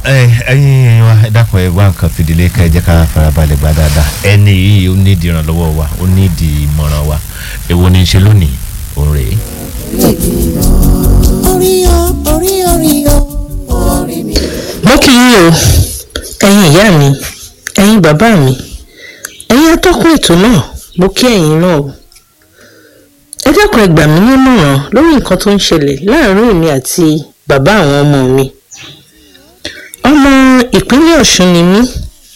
ẹyin wa ẹ dákun ẹ wá nǹkan fìdílé ká ẹ jẹ́ ká farabalẹ̀ gbá dáadáa ẹni yìí ó nídìí ìrànlọ́wọ́ wa ó nídìí ìmọ̀ràn wa èwo ni í ṣe lónìí òun rèé. orí o orí orí o orí mi. mo kì í o ẹ̀yin ìyá mi ẹ̀yin bàbá mi ẹ̀yin atọ́kùn ètò náà mo kí ẹ̀yin náà o ẹ dákun ẹ gbà mí nímọ̀ràn lórí nǹkan tó ń ṣẹlẹ̀ láàárín èmi àti bàbá àwọn ọmọ mi ọmọ ìpínlẹ̀ ọ̀ṣun ni mí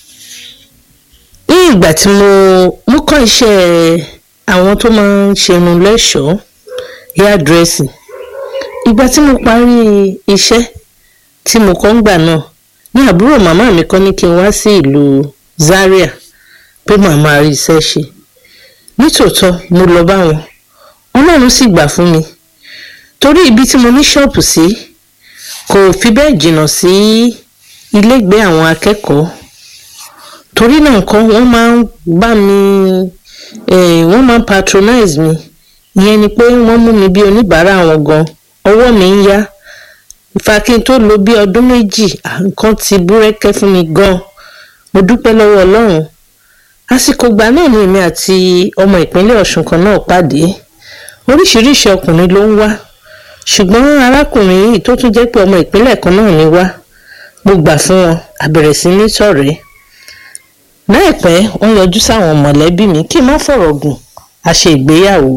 ní ìgbà tí mo mú kọ́ iṣẹ́ àwọn tó máa ń ṣerun lẹ́ṣọ̀ọ́ hairdressing ìgbà tí mo parí iṣẹ́ tí mo kọ́ ń gbà náà ní àbúrò màmá mi kọ́ ní kí n wá sí ìlú Zaria pé màmá rí iṣẹ́ ṣe nítòótọ́ mo lọ bá wọn ọlọ́run sì gbà fún mi torí ibi tí mo ní ṣọ́ọ̀pù sí kò fi bẹ́ẹ̀ jìnnà sí ilégbé àwọn akẹ́kọ̀ọ́ torí náà nǹkan wọ́n máa ń bá mi eh, wọ́n máa ń patronize mi ìyẹn ni pé wọ́n mú mi bí oníbàárà wọn gan ọwọ́ mi ń yá ìfà kí n tó lò bí ọdún méjì à, nǹkan ti búrẹ́kẹ́ fún mi gan mo dúpẹ́ lọ́wọ́ ọlọ́run àsìkò ìgbà náà ni èmi àti ọmọ ìpínlẹ̀ ọ̀ṣun kan náà pàdé oríṣiríṣi ọkùnrin ló ń wá ṣùgbọ́n arákùnrin yìí tó tún jẹ́ pé ọmọ ìpínlẹ̀ kan náà ni wá mo gbà fún wọn a bẹ̀rẹ̀ sí ní ṣọ̀rẹ́ láìpẹ́ wọ́n yọjú sáwọn mọ̀lẹ́bí mi kí n má fọ̀rọ̀ gùn a ṣe ìgbéyàwó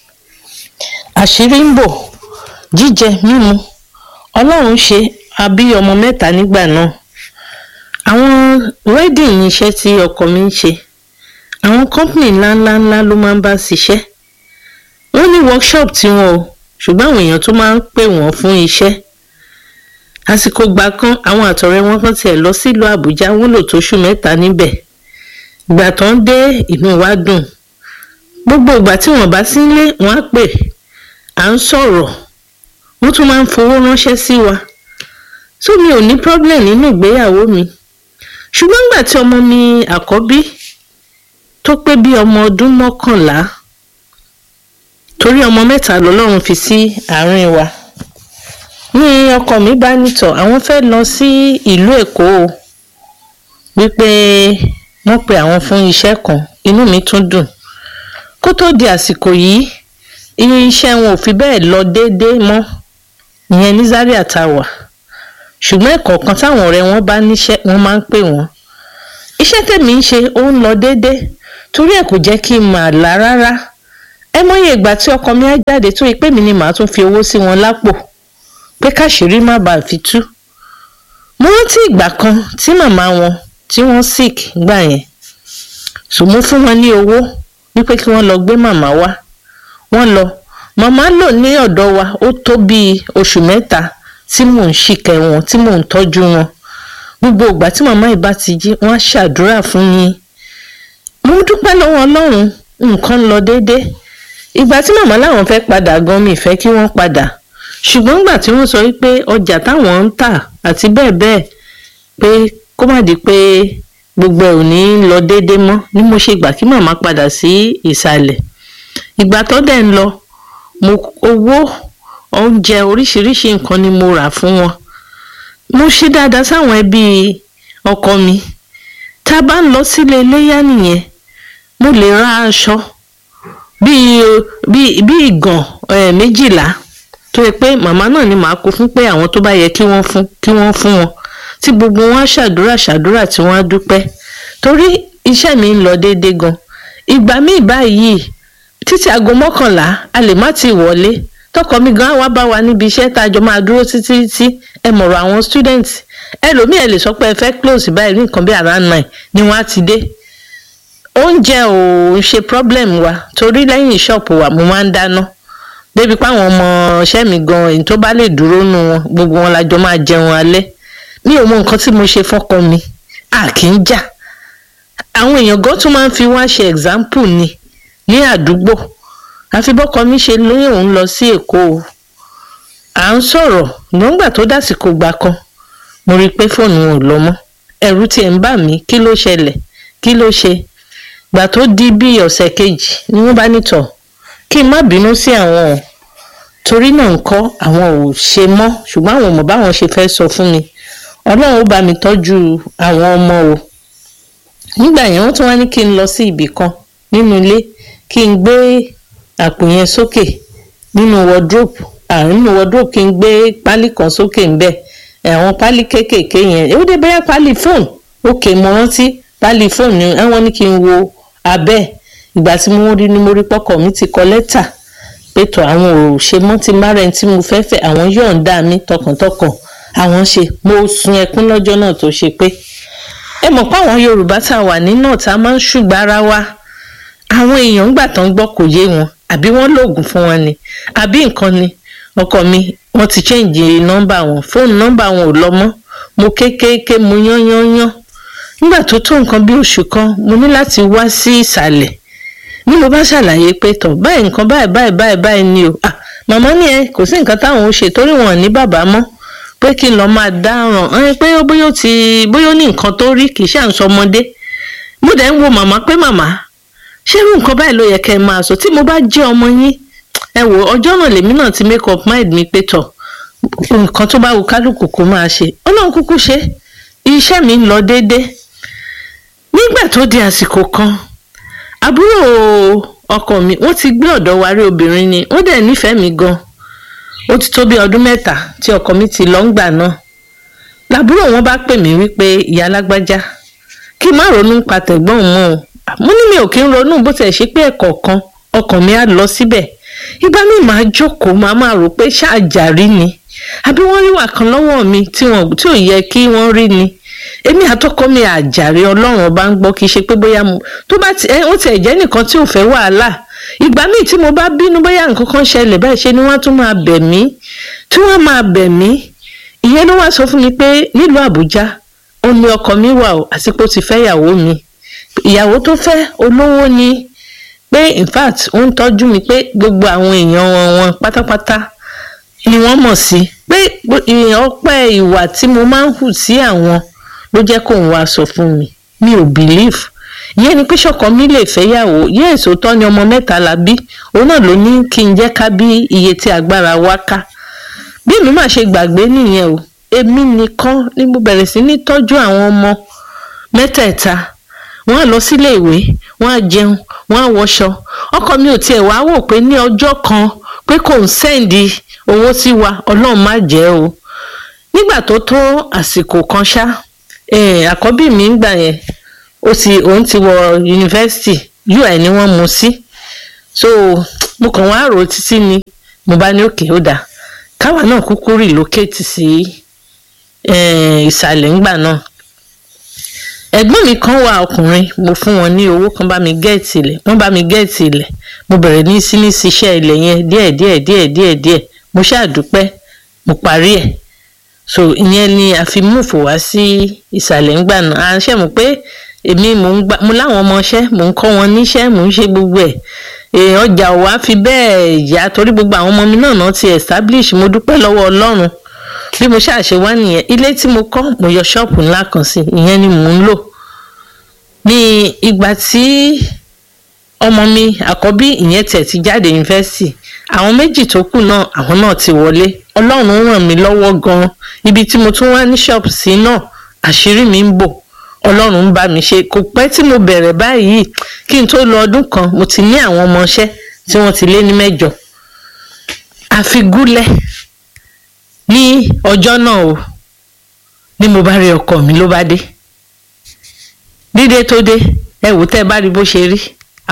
àṣírí ń bò jíjẹ mímu ọlọ́run ṣe a bí ọmọ mẹ́ta nígbà náà àwọn wedding ní iṣẹ́ tí ọkọ mi ń ṣe àwọn company ńláńlá ńlá ló máa ń bá ṣiṣẹ́ wọ́n ní workshop tiwọn o ṣùgbọ́n àwọn èèyàn tó máa ń pè wọ́n fún iṣẹ́ àsìkò gbà kan àwọn àtọ̀rẹ́ wọn kan tiẹ̀ lọ sílùú àbújá wọ́n lò tóṣù mẹ́ta níbẹ̀ ìgbà tó ń dé inú wa dùn gbogbo ìgbà tí wọ́n bá sí nílé wọ́n á pè à ń sọ̀rọ̀ wọ́n tún máa ń fowó ránṣẹ́ sí wa so mi ò ní problem nínú ìgbéyàwó mi ṣùgbọ́n nígbà tí ọmọ mi àkọ́bí tó pé bí ọmọ ọdún mọ́kànlá torí ọmọ mẹ́ta lọ́lọ́run fi sí àárín wa ní ọkọ mi bá nítọ̀ àwọn fẹ́ lọ sí ìlú èkó o wípé wọ́n pe àwọn fún iṣẹ́ kan inú mi tún dùn kó tó di àsìkò yìí iṣẹ́ wọn ò fi bẹ́ẹ̀ lọ déédéé mọ́ ìyẹn ní Zaria tá a wà ṣùgbọ́n ẹ̀kọ̀ọ̀kan táwọn ọ̀rẹ́ wọn bá níṣẹ́ wọ́n máa ń pè wọ́n iṣẹ́ tèmi ń ṣe ó ń lọ déédéé torí ẹ̀ kò jẹ́ kí n mà lá rárá ẹ mọyì ìgbà tí ọkọ mi á jáde tó yẹ pé mi ni màá tún fi owó sí wọn lápò pé káṣírí má bàa fi tú mo rántí ìgbà kan tí màmá wọn tí wọ́n sick gbà yẹn so mo fún wọn ní owó wípé kí wọ́n lọ gbé màmá wá wọ́n lọ màmá lò ní ọ̀dọ̀ wa ó tó bíi oṣù mẹ́ta tí mò ń ṣìkẹ́ wọn tí mò ń tọ́jú wọn gbogbo ìgbà tí màmá yìí bá ti jí wọ́n á ṣàdúrà fún yín mo dúpẹ́ lọ́wọ́ ọlọ́run nǹkan ń lọ déédéé ìgbà tí màmá làwọn fẹ́ padà gan mi fẹ́ kí wọ́n padà ṣùgbọ́n ìgbà tí wọ́n sọ wípé ọjà táwọn ń tà àti bẹ́ẹ̀ bẹ́ẹ̀ pé kó má di pé gbogbo ẹ̀ ò ní lọ déédéé mọ́ ni mo ṣe gbà kí màmá padà sí ìsàlẹ̀ ìgbà tó dẹ̀ ń lọ mo owó oúnjẹ oríṣiríṣi nǹkan ni mo rà fún wọn mo ṣe dáadáa sáwọn ẹbí ọkọ mi tá a bá ń lọ sílé iléyá nìyẹn mo lè ra aṣọ bíi bíi bíi ìgàn eh, méjìlá tó yẹ pé màmá náà ni màá kó fún pé àwọn tó bá yẹ kí wọ́n fún kí wọ́n fún wọn tí gbogbo wọn á ṣàdúrà ṣàdúrà tí wọ́n á dúpẹ́ torí iṣẹ́ mi ń lọ déédéé gan ìgbà míì báyìí títí aago mọ́kànlá a lè má ti wọlé tọkọ mi gan wá bá wa níbi iṣẹ́ tá a jọ máa dúró títí títí ẹ mọ̀rọ̀ àwọn student ẹlòmíì ẹ lè sọ pé ẹ fẹ́ close báyìí ní nǹkan bí around nine ni wọ́n á ti dé oúnjẹ ò ń ṣe problem wa torí lẹ́yìn ṣọ́ọ̀pù wa mo máa ń dáná débi pé àwọn ọmọ ọṣẹ́ mi gan èyí tó bá lè dúró nu wọn gbogbo wọn lájọ máa jẹun alẹ́ mi ò mọ nǹkan tí mo ṣe fọ́kọ mi a kì í jà àwọn èèyàn gan tún máa ń fi wá ṣe example ni ní àdúgbò àfi bọ́kọ mi ṣe lóyún òun lọ sí èkó o à ń sọ̀rọ̀ nígbà tó dásìkò gbà kan mo rí i pé fóònù wọn ò lọ mọ́ ẹ̀rù tiẹ̀ ń bà mí kí ló ṣẹlẹ̀ kí ló ṣe gbà tó di bí ọ̀sẹ̀ kejì ni wọ́n bá nítọ̀ kí n má bínú sí àwọn o torí náà ń kọ́ àwọn ò ṣe mọ́ ṣùgbọ́n àwọn ò mọ̀ báwọn ṣe fẹ́ sọ fún mi ọlọ́run ó bá mi tọ́jú àwọn ọmọ o nígbà yẹn wọ́n tún wá ní kí n lọ sí ibì kan nínú ilé kí n gbé àpò yẹn sókè nínú wardrobe àrùn nínú wardrobe kí n gbé pálí kan sókè ńbẹ àwọn pálí kéékèèké yẹn ó dé bẹ́ẹ̀ pálí fóònù òkè mo rántí pálí fóònù ni àwọn ní kí n wo abẹ́ ìgbà tí mo rí ni mo rí pọ́kọ̀ mi ti kọ lẹ́tà pé tó àwọn ò ṣe mọ́ ti má rẹ̀ tí mo fẹ́ fẹ́ àwọn yọ̀ǹda mi tọkàntọkàn àwọn ṣe mo sun ẹkún lọ́jọ́ náà tó ṣe pé ẹ mọ̀ pé àwọn yorùbá tá a wà ní náà tá a máa ń ṣùgbọ́n ara wa àwọn èèyàn gbà tán gbọ́ kò yé wọn àbí wọ́n lòògùn fún wọn ni àbí nǹkan ni ọkọ mi wọ́n ti chẹ́ǹjì nọ́mbà wọn fóònù nọ́mbà wọn ò lọ mọ́ mo kéékèèké mo yán yán yán nígbà tó tó nǹkan bí oṣù kan mo ní láti wá sí ìsàlẹ̀ ní mo bá ṣàlàyé pé tọ̀ báyìí nǹkan báyìí báyìí báyìí báyìí ni o ah màmá ni ẹ kò sí nǹkan táwọn ò ṣe torí wọn ò ní bàbá mọ́ pé kí n lọ máa dáràn ẹ pé bóyá ó ti bóyá ó ní nǹkan tó rí kì í ṣàǹsọ ọmọdé mo dẹ̀ ń wo màmá pé màmá ṣé irú nǹkan báyìí ló yẹ kẹ́ ẹ máa sọ tí mo bá jẹ́ ọmọ yín ẹ wò ọjọ́ náà lèmi náà ti make up mind mi pé tọ̀ nǹkan tó bá wù kálukú kó máa ṣe ọlọ́run kúkú ṣe iṣẹ́ mi ń lọ déédéé nígbà tó di àsìkò kan àbúrò ọkọ mi wọ́n ti gbé ọ̀dọ̀ wa rí obìnrin ni wọ́n dẹ̀ nífẹ̀ẹ́ mi gan ó ti tó bí ọdún mẹ́ta tí ọkọ mi ti lọ ń gbà náà làbúrò wọn bá pè mí wípé ìyá alágbájá kí n má ronú pa tẹ̀gbọ́n mọ́ o mo ní mi ò kí ń ronú bó tiẹ̀ ṣe pé ẹ̀kọ̀ọ̀kan ọkàn mi á lọ síbẹ̀ ìgbà mi máa jókòó máa máa rò pé ṣáàjàrí ni àbí wọ́n rí wà kan lọ́wọ́ mi tí wọn tí ò yẹ kí wọ́n rí ni èmi àtọkọ mi àjàre ọlọ́run ọba ń gbọ́ kì í ṣe pé bóyá mo tó bá ti ó tiẹ̀ jẹ́ nìkan tí ò fẹ́ wàhálà ìgbà míì tí mo bá bínú bóyá nǹkan kan ṣẹlẹ̀ báyìí ṣe ni wọ́n tún máa bẹ̀ mí tí wọ́n máa bẹ̀ mí ìyẹn ló wá sọ fún mi pé nílùú àbújá ó ní ọkọ mi wà ó àsìkò ti fẹ́ ìyàwó mi ìyàwó tó fẹ́ olówó ni pé in fact ó ń tọ́jú mi pé gbogbo àwọn èèyàn wọn wọn pátápátá ni wọ́n mọ̀ sí pé ọpẹ́ ìwà tí mo máa ń hù sí àwọn ló jẹ́ kó ń wá sọ fún mi mi ò believe ìyẹn ni pé ṣọ̀kan mi lè fẹ́yàwó yẹ́ èso tọ́ ni ọmọ mẹ́ta la bí òun náà ló ní kí n jẹ́ ká bí iye tí agbára wa ká bí èmi máa ṣe gbàgbé nìyẹn o èmi nìkan ni mo bẹ̀rẹ̀ sí ní tọ́jú àwọn ọmọ mẹ́tẹ̀ẹ̀ta wọ́n á lọ sílé ìwé wọ́n á jẹun wọ́n á wọṣọ ọkọ mi ò tiẹ̀ wá wò pé ní ọjọ́ kan pé kò ń sẹ́ǹdì owó sí wa ọlọ́run má jẹ́ o nígbà tó tó àsìkò kan ṣá àkọ́bí mi ń gbà yẹn ó ti òun ti wọ yunifásitì ui ni wọ́n mú sí so mo kàn wá rò ó títí ni mo bá ní òkè ó dà káwa náà kúkú relocate sí ìsàlẹ̀ ńgbà náà ẹ̀gbọ́n mi kan wà ọkùnrin mo fún wọn ní owó kan bá mi gẹ́ẹ̀tì ilẹ̀ wọ́n bá mi gẹ́ẹ̀tì ilẹ̀ mo bẹ̀rẹ̀ ní sí ní ṣiṣẹ́ ilẹ̀ yẹn díẹ̀ díẹ̀ díẹ̀ díẹ̀ díẹ̀ mo ṣàdúpẹ́ mo parí ẹ̀ so ìyẹn ni a fi múfò wá sí ìsàlẹ̀ ńgbà náà à ń ṣe mọ̀ pé èmi mò ń gbà mo láwọn ọmọọṣẹ́ mò ń kọ́ wọn níṣẹ́ mò ń ṣe gbogbo ẹ̀ ọjà ò wá fi bẹ́ẹ̀ yá torí gbogbo àwọn ọmọ mi náà náà ti establish mo dúpẹ́ lọ́wọ́ ọlọ́run bí mo ṣàṣe wá nìyẹn ilé tí mo kọ́ mo yọ ṣọ́ọ̀pù ńlá kan sí ìyẹn ni mò ń lò ní ìgbà tí ọmọ mi àkọ́bí ìyẹn tẹ̀ ti jáde yunifásitì àwọn méjì tó kù náà àwọn náà ti wọlé ọlọ́run ràn mí lọ́wọ́ gan-an ibi tí mo tún wá ní ṣọ́ọ̀pù sí náà àṣírí mi ń bò ọlọ́run ń bá mi ṣe kò pẹ́ tí mo bẹ̀rẹ̀ báyìí kí n tó lọ ọdún kan mo ti ní àwọn ọmọọṣẹ́ tí wọ́n ti lé ní mẹ́jọ àfigúnlẹ̀ ní ọjọ́ náà o ni mo bá rí ọkọ mi ló bá dé dídé tó dé ẹ wò tẹ́ ẹ bá rí bó ṣe rí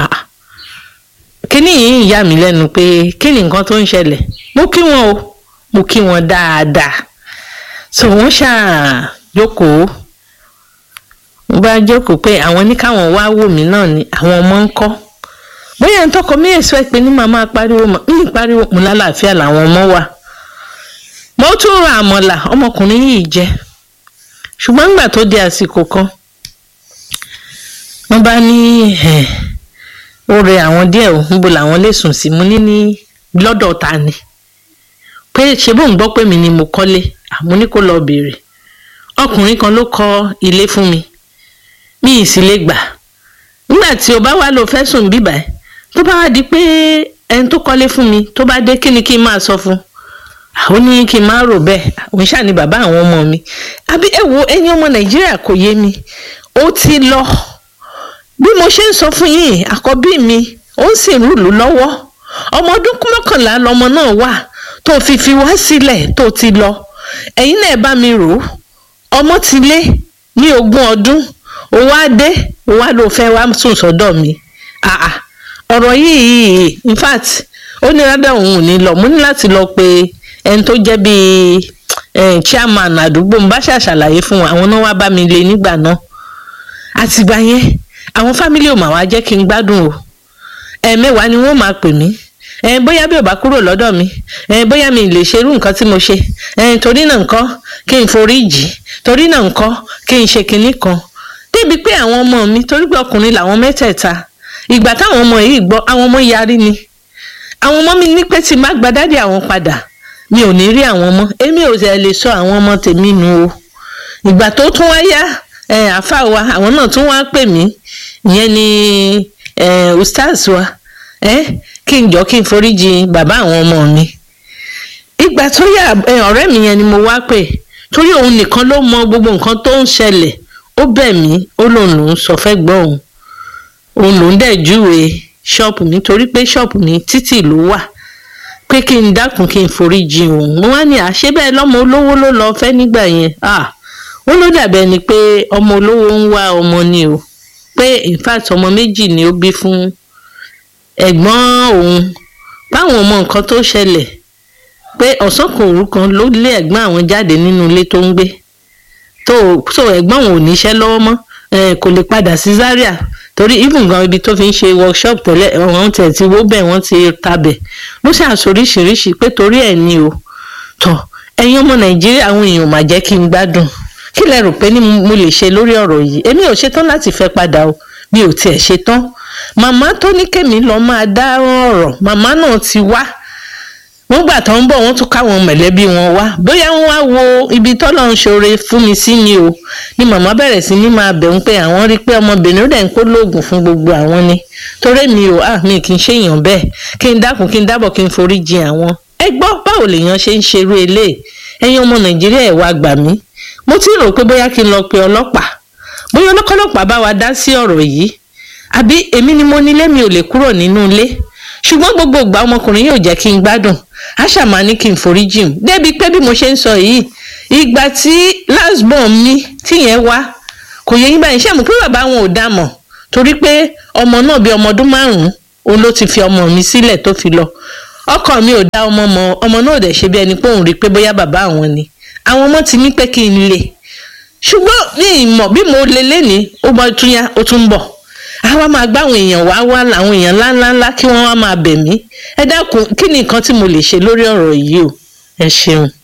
kíní yìí ń yà mí lẹ́nu pé kí ni nǹkan tó ń ṣẹlẹ̀ mo kí wọn o mo kí wọn dáadáa so wọ́n ṣáà jókòó mo bá jókòó pé àwọn ní káwọn wá wò mí náà ni àwọn ọmọ ń kọ́ bóyá ń tọkọ mí èso ẹ pé ní màmá pariwo ní pariwo mo lálàáfíà làwọn ọmọ wà mo tún ra àmọ̀là ọmọkùnrin yìí jẹ ṣùgbọ́n nígbà tó di àsìkò kan wọ́n bá ní ó rẹ àwọn díẹ̀ ò níbo làwọn lè sùn sí mo ní ní lọ́dọ̀ ta ni pé ṣe bóun gbọ́ pé mi ni mo kọ́lé àmọ́ ní kó lọ béèrè ọkùnrin kan ló kọ́ ilé fún mi mi ì sì lè gbà nígbà tí o bá wà lọ fẹ́ sùn bíbà ẹ̀ tó bá wá di pé ẹni tó kọ́lé fún mi tó bá dé kí ni kí n máa sọ fún ó ní kí n má rò bẹ́ẹ̀ òun ṣáà ní bàbá àwọn ọmọ mi àbí ẹ wo ẹ̀yin ọmọ nàìjíríà kò yé mi ó ti lọ bí mo ṣe ń sọ fún yín àkọ́bí mi ó ń sì rúlù lọ́wọ́ ọmọ ọdún mọ́kànlá lọmọ náà wà tó fi fi wá sílẹ̀ tó ti lọ ẹ̀yin náà bá mi rò ó ọmọ ti lé ní ogún ọdún ó wá dé ó wá ló fẹ́ wá sùn sọ́dọ̀ mi àà ọ̀rọ̀ yìí in fact ó ní rádà òun ò ní lọ mo ní láti lọ pé ẹni tó jẹ́ bíi chairman àdúgbò mo bá ṣàṣàlàyé fún wọn àwọn náà wá bá mi lé nígbà náà àtìgbà yẹn àwọn fámílì ò mà wá jẹ́ kí n gbádùn o ẹ̀ẹ̀mẹ́wàá ni wọ́n máa pè mí ẹ̀ bóyá bí ò bá kúrò lọ́dọ̀ mi ẹ̀ bóyá mi lè ṣerú nǹkan tí mo ṣe ẹ̀ torí náà nǹkan kí n forí jì torí náà nǹkan kí n ṣe kinní kan débi pé àwọn ọmọ mi torí pé ọkùnrin làwọn mẹ́tẹ̀ẹ̀ta ìgbà táwọn ọmọ yìí gbọ́ àwọn ọmọ yarí ni àwọn ọmọ mi ní pé tí má gba dádì àwọn padà mi ò ní rí àwọn ọmọ èmi ò tẹ̀ lè sọ àwọn ọmọ tèmi nu o ìgbà tó tún wá yá ẹ àfa wa àwọn náà tún wá pè mí ìyẹn ni ẹ ustaz wa ẹ kí n jọ kí n foríjì bàbá àwọn ọmọ mi ìgbà tó yá ọ̀rẹ́ mi yẹn ni mo wá pè torí òun nìkan ló mọ gbogbo nǹkan tó ń ṣẹlẹ̀ ó bẹ̀ mí ó lòun lòún sọ fẹ́ gbọ́ òun òun lòún dẹ̀ júwe ṣọ́ọ̀pù mi torí pé ṣọ́ọ̀pù mi títì ló wà pé kí n dákun kí n foríjì òun mo wá ní àṣẹ bẹ́ẹ̀ lọ́mọ olówó ló lọ fẹ́ nígbà yẹn ah ó ló dàbẹ̀ ni pé ọmọ olówó ń wá ọmọ ni o pé in fact ọmọ méjì ni ó bí fún ẹ̀gbọ́n òun báwọn ọmọ nǹkan tó ṣẹlẹ̀ pé ọ̀sán kan òru kan ló lé ẹ̀gbọ́n àwọn jáde nínú ilé tó ń gbé tó so ẹ̀gbọ́n òun ò níṣẹ́ lọ́wọ́ mọ́ kò lè padà sí Zaria torí even gan ibi tó fi ń ṣe workshop tẹ́lẹ̀ wọ́n tẹ̀ ti wó bẹ́ẹ̀ wọ́n ti tabẹ̀ ló ṣàṣoríṣiríṣi pé torí ẹ̀ ni o tọ̀ ẹ̀yin ọmọ Nàìjíríà àwọn èèyàn mà jẹ́ kí n gbádùn kí lẹ rò pé ní mo lè ṣe lórí ọ̀rọ̀ yìí èmi ò ṣetán láti fẹ́ padà o mi ò tiẹ̀ ṣetán màmá tó ní kèmí lọ máa dá ọ̀rọ̀ màmá náà ti wá wọ́n gbà tó ń bọ̀ wọ́n tún káwọn mẹ̀lẹ́bí wọn wá bóyá wọ́n wá wo ibi tọ́lọ̀ ń ṣoore fún mi sí ni o ni màmá bẹ̀rẹ̀ sí ní máa bẹ̀ ń pé àwọn rí pé ọmọbìnrin ó dẹ̀ ń kó lóògùn fún gbogbo àwọn ni torí mi ò à mi kì í ṣèyàn bẹ́ẹ̀ kí n dákun kí n dábọ̀ kí n forí jì àwọn ẹ gbọ́ báwo lèèyàn ṣe ń ṣerú eléyìí ẹ̀yin ọmọ nàìjíríà ẹ̀ wá gbà mí mo ti rò pé bóyá kí n lọ pe ọlọ́pàá bóyá ọlọ́pàá bá wa dá sí ọ̀rọ̀ yìí àbí èmi ni mo nílé mi ò lè kúrò nínú ilé ṣùgbọ́n gbogbo ìgbà ọmọkùnrin yóò jẹ́ kí n gbádùn àṣà máa ní kí n forí jìn débi pé bí mo ṣe ń sọ yìí ìgbà tí last born mi tíyẹn wá kò yẹ yín báyìí ṣé mo pé bàbá wọn ò dá mọ̀ torí pé ọmọ náà bí ọmọ ọdún márùn-ún òun ló ti fi ọmọ mi sílẹ̀ tó fi lọ ọkọ mi ò dá ọmọ mọ̀ ọmọ náà ò dẹ̀ ṣe bí ẹni pé òun rí i pé bóyá bàbá àwọn ni àwọn ọmọ ti ní pé kí n lè ṣùgbọ́n ní ìmọ̀ bí mo lè léni ó bọ́ tún yá ó tún bọ̀ àwa máa gbá àwọn èèyàn wá wá làwọn èèyàn ńláńláńlá kí wọ́n wá máa bẹ̀ mí ẹ dákun kí ni nǹkan tí mo lè ṣe lórí ọ̀rọ̀ yìí o ẹ ṣeun.